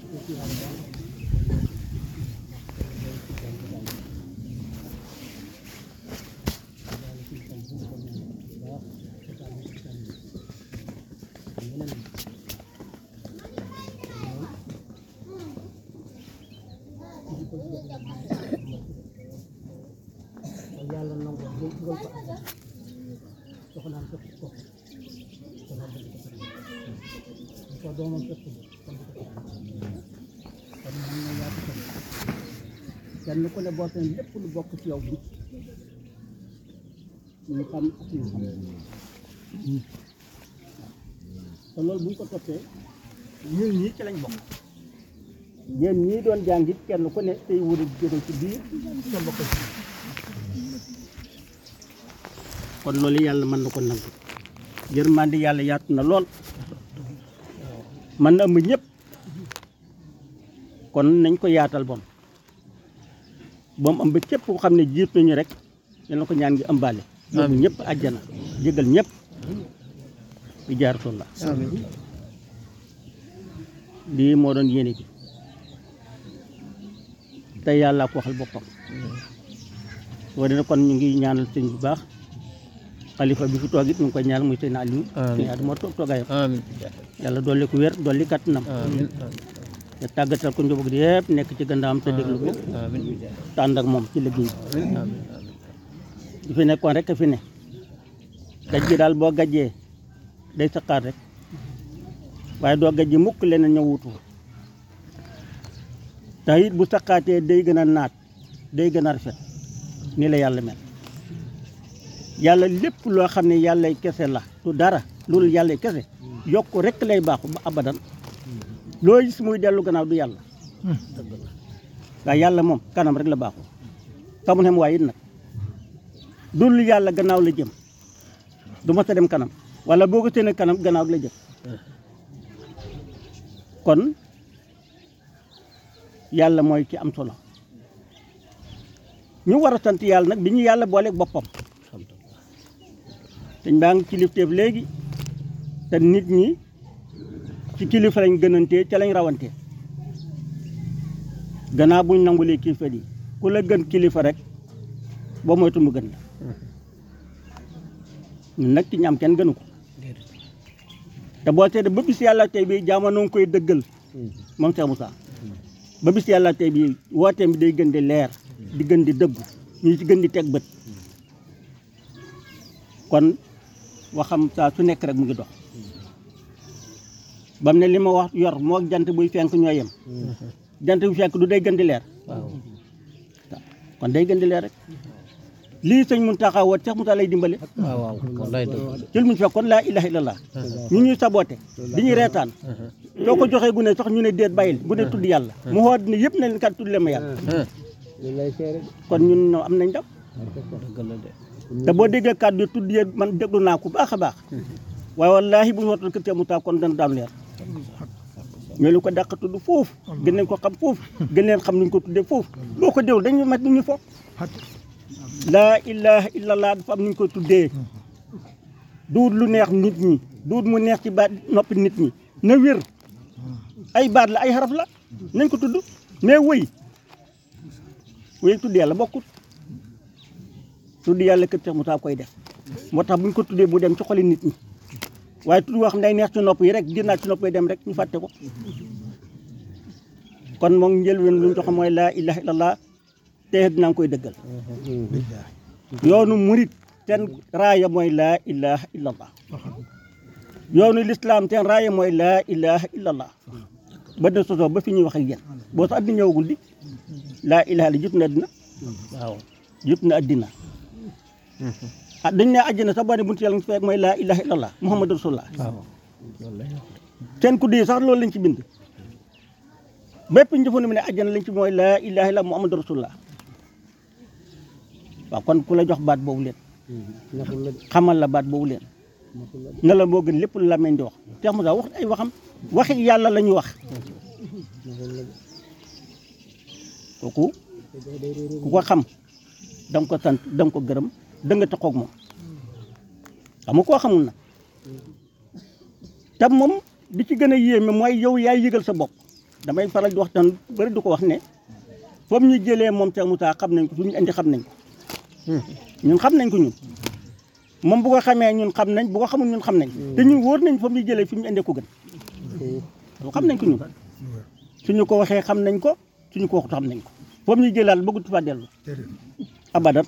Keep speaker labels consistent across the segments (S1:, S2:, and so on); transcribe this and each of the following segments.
S1: yàlla nangu jël dugal ko àjjana soxnaam fekk ko kon wax dëgg ko bu ko doomam fekk ko kon du ko kon mën na yaatu ko kenn ku ne boo teen lépp lu bokk ci yow bi ñu xam ak ñu xam te loolu bu ñu ko toppee ñun ñii ci lañ bokk yéen ñii doon jàngit kenn ku ne tey wër a jóge ci biir nga bokk ci kon loolu yàlla mën na ko nangu yërmande yàlla yaatu na lool mën na ëmb ñëpp kon nañ ko yaatal bon ba mu ëmb képp ku xam ne jiit nañu rek yal na ko ñaan ngi ëmbaale yóbbu ñëpp àjjana jégal ñëpp di jaaratul la lii moo doon yéene bi te yàlla ko waxal boppam soo dee kon ñu ngi ñaanal sëñ bu baax xalifa bi fi toog it ñu ngi koy ñaanal muy sëñ Aliou sëñ Aliou moo toog toogaayam
S2: amiin
S1: yàlla dolli ko wér dolli kattanam
S2: amiin
S1: te tàggatal ko njaboot gi yëpp nekk ci gannaawam te déglu ko
S2: amiin
S1: te ànd ak moom ci liggéey bi
S2: amiin amiin
S1: di fi nekkoon rek a fi ne gaj gi daal boo gajjee day saqaat rek waaye doo gajji mukk leneen ñëw wutu te it bu saqaatee day gën a naat day gën a rafet ni la yàlla mel yàlla lépp loo xam ne yàllay kese la du dara loolu yàllay kese yokk rek lay baaxu ba abadan loo gis muy dellu gannaaw du yàlla waaye yàlla moom kanam rek la baaxu xamul xem waaye it nag dul yàlla gannaaw la jëm du ma sa dem kanam wala boo ko séenee kanam gannaaw la jëm kon yàlla mooy ki am solo ñu war a sant yàlla nag bi ñu yàlla booleeg boppam dañ baa ngi kilifteef léegi te nit ñi ci kilifa lañ gënantee ca lañ rawantee gannaaw buñ nangulee kilifa yi ku la gën kilifa rek boo moytu mu gën la ñun nag ci ñam kenn gënu ko te boo seetee ba bis yàlla tey bi jamono ngi koy dëggal moom Cheikh Moussa ba bis yàlla tey bi wooteem bi day gën di leer di gën di dëggu ñu ci gën di teg bët kon waxam saa su nekk rek mu ngi dox bam ne li ma wax yor moo jant buy fenk ñoo yem jant bu fenk du day gën di leer
S2: waaw
S1: kon day gën di leer rek lii sëñ Mountakha woot Cheikh Moussa lay dimbale
S2: waaw waaw wallaay dëgg
S1: ci lu mu fekkoon laa ilaha illallah ñu ñuy saboote di ñuy reetaan soo ko joxee gune sax ñu ne déet bàyyil gune tudd yàlla mu xool ne yëpp na leen kat tudd leen ma yàlla kon ñun ñoo am nañ ndam
S2: dëgg la de
S1: te boo déggee kàddu yi tudd yéen man déglu naa ko baax a baax waaye wallaahi bu ñu wootal kër Cheikh Moussa kon dana daam leer ñoo lu ko dàq tudd foofu gën nañ ko xam foofu gën leen xam nuñ ko tuddee foofu boo ko déglu dañu mat ñu foog laa ilaha illallah dafa am nuñ ko tuddee duut lu neex nit ñi duut mu neex ci baat noppi nit ñi na wér ay baat la ay xaraf la nañ ko tudd mais wëy wëy tudd yàlla bokkut tudd yàlla kër Cheikh Moussa koy def moo tax buñ ko tuddee bu dem ci xoli nit ñi waaye tudd wax day neex ci nopp yi rek génnaat ci nopp yi dem rek ñu fàtte ko kon moom njëlbeen lu ñu jox mooy laa ilaha illallah te dinaa koy dëggal yoonu murit ten raaya mooy laa ilaha illallah yoonu lislaam ten raaya mooy laa ilaha illallah ba dina sosoo ba fi ñuy wax ak yéen boo sax addina ñëwagul di laa ilaha la jut na addina waaw jut na addina ah dañ ne àjjana sax boo ne buntu yàlla nga fekk mooy laa ilaha illallah muhammadu rasulullah
S2: waaw loolu lay wax
S1: seen ku dee sax loolu lañ ci bind bépp njëfandu mi ne àjjana lañ ci mooy laa ilaha illallah muhammadu rasulullah waaw kon ku la jox baat boobu leen xamal la baat boobu leen nga la moo gën lépp lu la meñ di wax Cheikh Moussa wax ay waxam waxi yàlla la ñu wax kooku ku ko xam da nga ko sant da nga ko gërëm da nga taxoog moom xam nga koo xamul na te moom bi ci gën a yéeme mooy yow yaay yëgal sa bopp damay faral di wax tan bëri du ko wax ne foofu ñu jëlee moom Cheikh Moussa xam nañ ko fu ñu indi xam nañ ko ñun xam nañ ko ñun moom bu ko xamee ñun xam nañ bu ko xamul ñun xam nañ te ñun wóor nañ foofu ñu jëlee fi ñu indee ko gën loolu xam nañ ko ñun suñu ko waxee xam nañ ko suñu ko waxut xam nañ ko foofu ñu jëlaal bëggut fa dellu abadan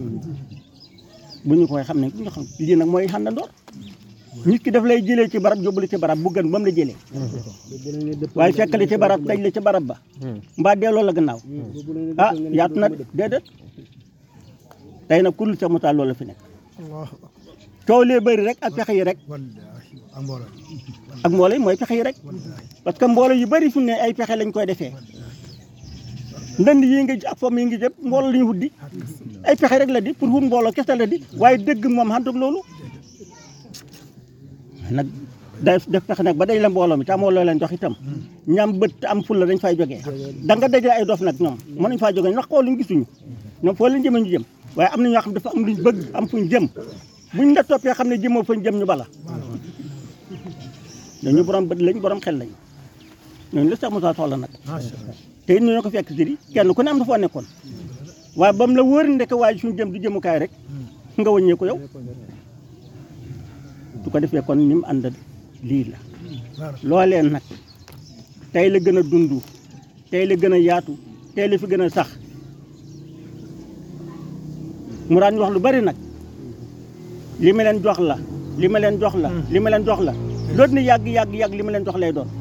S1: bu ñu ko waxee xam nañ ko ñu xam lii nag mooy xàndandoor nit ki daf lay jëlee ci barab yóbbu la ci barab bu gën ba mu la jëlee waaye fekk la ci barab daj la ci barab ba mbaa delloo la gannaaw ah yaatu na déedéet tey nag ku dul Cheikh Moussa loolu la fi nekk
S3: allahu
S1: coow lee bëri rek ak pexe yi rek
S3: wallahi ak mbooloo
S1: ak mbooloo yi mooy pexe yi rek parce que mbooloo yu bëri fu ne ay pexe lañ koy defee ndënd yi nga ak fomm yi ngi jëpp mbooloo la ñu wut di ay pexe rek la di pour wut mbooloo kese la di waaye dëgg moom xantuk loolu nag day def pexe nag ba day la mbooloo mi te amoo loo leen jox itam ñam bët te am fulla dañ fay jógee da nga dajale ay dof nag ñoom mënuñ faa jógee ndax xool luñ gisuñu ñoom foo leen jëmee ñu jëm waaye am na ñoo xam dafa am luñ bëgg am fuñ jëm buñ la toppee xam ne jëmoo fañ jëm ñu bala ñooñu borom bët lañ borom xel lañ ñooñu la Cheikh Moussa soxla nag
S3: macha allah
S1: te it ñoo ko fekk si di kenn ku ne am na foo nekkoon waaye ba mu la wóor ndeke waaye suñu jëm du jëmukaay rek nga wëññee ko yow su ko defee kon ni mu ànd lii la loolee nag tey la gën a dund tey la gën a yaatu tey la fi gën a sax mu daan wax lu bari nag li ma leen jox la li ma leen jox la li ma leen jox la loolu ni yàgg yàgg yàgg li ma leen jox lay doon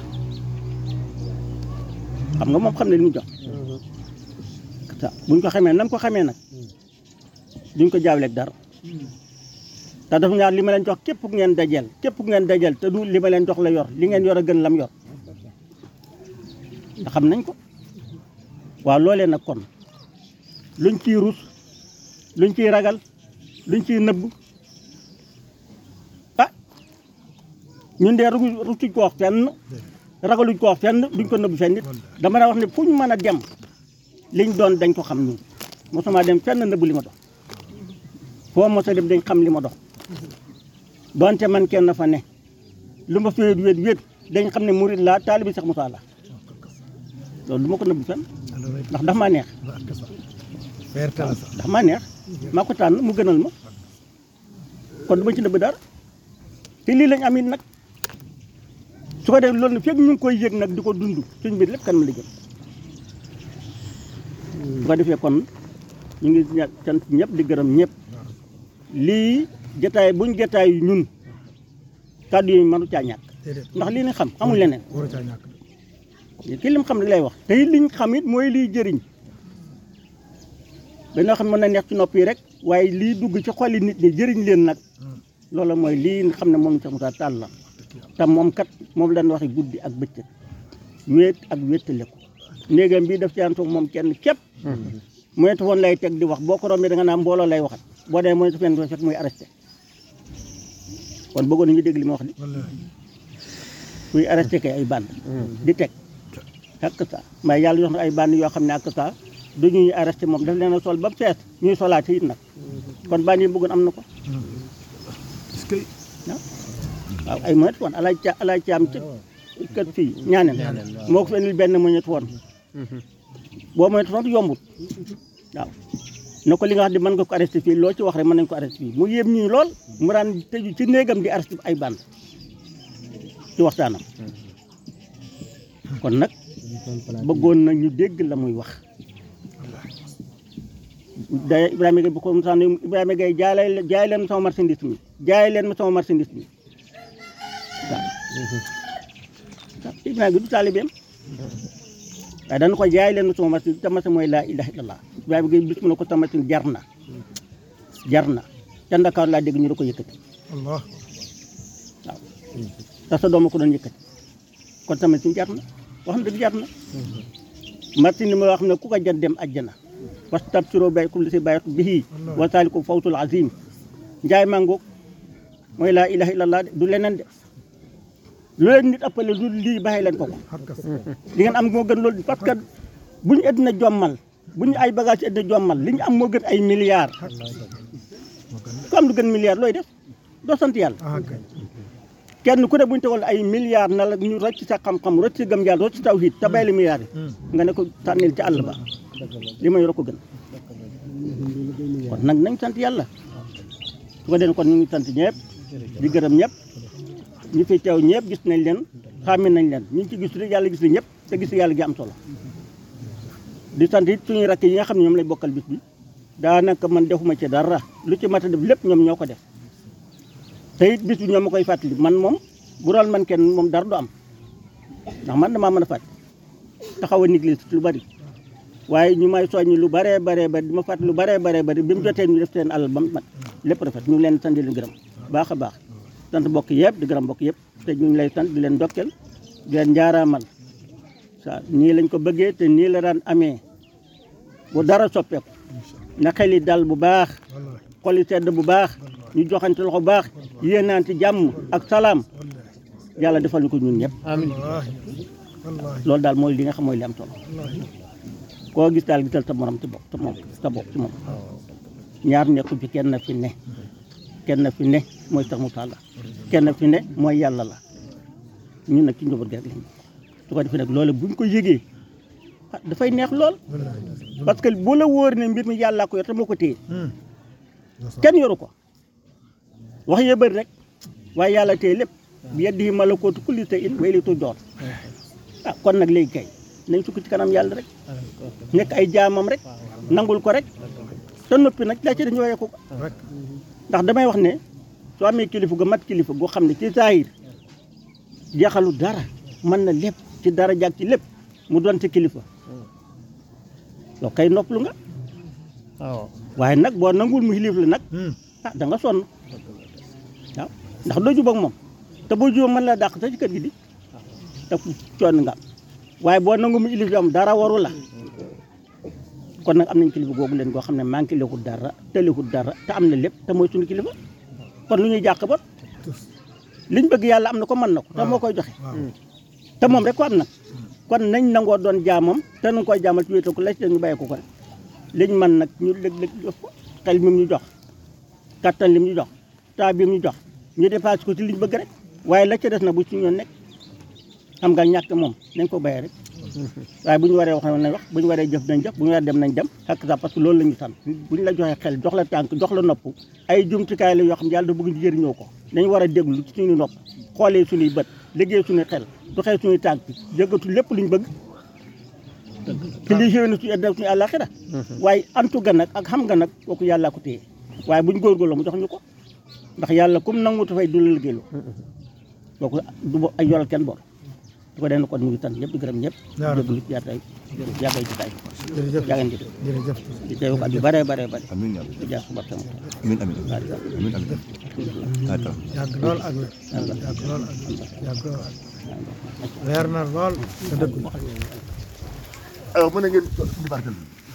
S1: xam nga moom xam ne li mu jox sa buñ ko xamee nam ko xamee nag duñ ko jaawleeg dara te dafa ñaar li ma leen jox képp ku ngeen dajeel képp ku ngeen dajeel te du li ma leen jox la yor li ngeen yor a gën lam yor te xam nañ ko waaw loolee nag kon luñ ciy rus luñ ciy ragal luñ ciy nëbb ah ñun dee ru- rusuñ ko wax fenn ragaluñ ko wax fenn duñ ko nëbb fenn nit dama la wax ne fu ñu mën a dem liñ doon dañ ko xam ñun mosuma dem fenn nëbb li ma dox foo mos a dem dañ xam li ma dox donte man kenn fa ne lu ma féet wéet wéet dañ xam ne murid laa taalibi Cheikh Moussa la loolu du ma ko nëbb fenn ndax dafa maa neex
S3: fierté la sax
S1: ndax maa neex maa ko tànn mu gënal ma kon du ma ci nëbb dara te lii lañ am it nag su ko def loolu nag fekk ñu ngi koy yëg nag di ko dund suñ biir lépp kan ma la jëm su ko defee kon ñu ngi ña- sant ñëpp di gërëm ñëpp lii jataay buñ jataay ñun kàddu yi mënu caa ñàkk
S3: déedéet
S1: ndax lii lañ xam xamul leneen
S3: waru caa ñàkk
S1: kii lim xam li lay wax te it liñ xam it mooy liy jëriñ dañoo xam mën na neex ci nopp yi rek waaye lii dugg ci xoli nit ñi jëriñ leen nag loolu mooy lii nga xam ne moom Cheikh Moussa Tall la te moom kat moom lañ waxee guddi ak bëccëg wéet ak wéttale ko néegam bii daf ci ànd ak moom kenn képp moytu woon lay teg di wax boo ko rombee da nga naan mbooloo lay waxat boo dee moytu fenn fekk muy arrêté kon bëggoon nañu dégg li ma wax di
S3: wallahi
S1: kuy arrêté kay ay band di teg ak ça mais yàlla jox na ay band yoo xam ne ak ça du ñuy arrêté moom daf leen a sol ba mu fees ñuy solaat it nag kon band yi bëggoon am na ko
S3: est-ce que
S1: waaw ay moytu woon alaaj ca alaaj caam ci kër fii ñaaneen moo ko fi indil benn moñet woon boo moytu woon yombut waaw ne ko li nga wax di mën nga ko arrêté fii loo ci wax rek mën nañ ko arrêté fii mu yéem ñii lool mu daan tëju ci néegam di arrêté ay band ci waxtaanam kon nag bëggoon na ñu dégg la muy wax day Ibrahima Gueye bu ko Moussa ne Ibrahima Gueye jaay leen jaay leen ma sama marchandise mi jaay leen ma sama marchandise mi waaw waaw Ibrahima Gueye du taalibeem waaye dana ko jaay leen ma sama marchandise tamasi mooy laa ilaha illallah Ibrahima Gueye bis mu ne ko tamasi jar na jar na ca Ndakaaru laa dégg ñu da ko yëkkati
S3: allah
S1: waaw te sa dooma ko doon yëkkati kon tamit si jar na wax na dëgg jar na martin li ma wax ne ku ko jar dem àjjana parce que tabsiroo bay kum li si bayat bihi wa saaliku fawtul azim njaay mangoog mooy laa ilaha illallah de du leneen de lu leen nit appelé lu lii bàyyi leen ko ko
S3: hakka
S1: li ngeen am moo gën loolu parce que bu ñu addina jommal bu ñu ay bagage ci addina jommal li ñu am moo gën ay milliards ku am lu gën milliards looy def doo sant yàlla
S3: ah kay
S1: kenn ku ne bu ñu tegoon ay milliards na la ñu rocc sa xam-xam rocc sa gëm yàlla rocc sa tawhid te bay la milliards yi nga ne ko tànnil ci àll ba li ma yor ko gën kon nag nañ sant yàlla su ko den kon ñu ngi sant ñëpp di gërëm ñëpp ñi fi teew ñëpp gis nañ leen xàmme nañ leen ñu ngi ci gis rek yàlla gis na ñëpp te gis yàlla gi am solo di sant it suñuy rakk yi nga xam ne ñoom lay bokkal bis bi daanaka man defuma ci dara lu ci mat a def lépp ñoom ñoo ko def te it bis bi ñoom ma koy fàttali man moom bu doon man kenn moom dara du am ndax man damaa mën a fàttali taxaw a négligé lu bari waaye ñu may soññi lu baree baree bari di ma fàttali lu baree baree bari bi mu jotee ñu def seen alal ba mu mat lépp rafet ñu ngi leen sant di leen gërëm baax a baax sant mbokk yëpp di gërëm mbokk yëpp te ñu ngi lay sant di leen dokkeel di leen njaaraamal sa nii lañ ko bëggee te nii la daan amee bu dara soppeeku na xel yi dal bu baax
S3: wallahi
S1: xol yi sedd bu baax ñu joxante loxo bu baax yéenaante jàmm ak salaam
S3: wallahi
S1: yàlla defal ñu ko ñun ñëpp
S2: amiin
S3: wallahi wallahi
S1: loolu daal mooy li nga xam mooy li am solo
S3: wallahi
S1: koo gis daal gisal sa morom ci bopp sa moom sa bopp ci moom ñaar nekku fi kenn fi ne kenn fi ne mooy tax mu taala kenn fi ne mooy yàlla la ñun nag ci njaboot gi rek lañ su ko defee nag loolu buñ ko yëgee ah dafay neex lool
S3: wallahi
S1: parce que bu la wóor ne mbir mi yàllaa ko yor te moo ko téye
S3: hmm
S1: kenn yoru ko wax yee bëri rek waaye yàlla téye lépp bi yadihi malakootu kulli shay'in wa ilayhi turja'un ah kon nag léegi kay nañ sukk ci kanam yàlla rek nekk ay jaamam rek nangul ko rek te noppi nag la ci dañu woyee ko
S3: rek
S1: ndax damay wax ne soo amee kilifa gu mat kilifa goo xam ne ci zahir jeexalu dara mën na lépp ci dara jàg ci lépp mu doon ci kilifa yow kay noppalu nga
S2: waaw
S1: waaye nag boo nangul mu xilif la nag
S3: hmm
S1: ah da nga sonn waaw ndax doo jubóog moom te boo jubóog mën la dàq sa ci kër gi di te coon nga am waaye boo nangu mu ilif am dara waru la kon nag am nañ kilifa googu leen goo xam ne manqué lewul dara tëlewul dara te am na lépp te mooy suñu kilifa kon lu ñuy jàq ba liñ bëgg yàlla am na ko mën na ko te moo koy joxe
S3: waaw
S1: te moom rek ko am nag kon nañ nangoo doon jaamam te nu koy jaamal ci wéetal ko la ci ñu bàyyi ko ko rek liñ man nag ñu lëg-lëg jox ko xel mi mu ñu jox kattan lim ñu jox taa bi mu ñu jox ñu dépassé ko ci liñ bëgg rek waaye la ca des na bu ci ñoon nekk xam nga ñàkk moom nañ ko bàyyi rek waaye bu ñu waree wax nañ wax bu ñu waree jëf nañ jëf bu ñu waree dem nañ dem xakk sax parce que loolu la ñu sant bu ñu la joxee xel jox la tànk jox la nopp ay jumtukaay la yoo xam ne yàlla da bëgg ñu jëriñoo ko dañu war a déglu ci suñu nopp xoolee suñuy bët liggéey suñuy xel doxee suñuy tànk jëggatu lépp luñ bëgg ci li xéwé na suñu àddina suñu àllaaxira waaye antu ga nag ak xam nga nag kooku yàllaa ko téye waaye buñ góorgóorloo mu jox ñu ko ndax yàlla comme nangu dafay du la liggéeyloo kooku du bo- ay yoral kenn bor su ko dee kon ñu ngi sant ñëpp di gërëm ñëpp
S3: Yaa Rabbi.
S1: jéglu yaatay yàggay ci tay
S3: jërëjëf
S1: yaa ngeen jëf
S3: jërëjëf
S1: di teew at yu bare bare bare
S4: amiin yaa
S1: di jaar suba sama
S4: amiin amiin amiin amiin amiin
S3: yàgg lool ak wér yàgg lool ak wér yàgg lool ak leer na lool te dëgg
S4: alors mën na ngeen di barkeel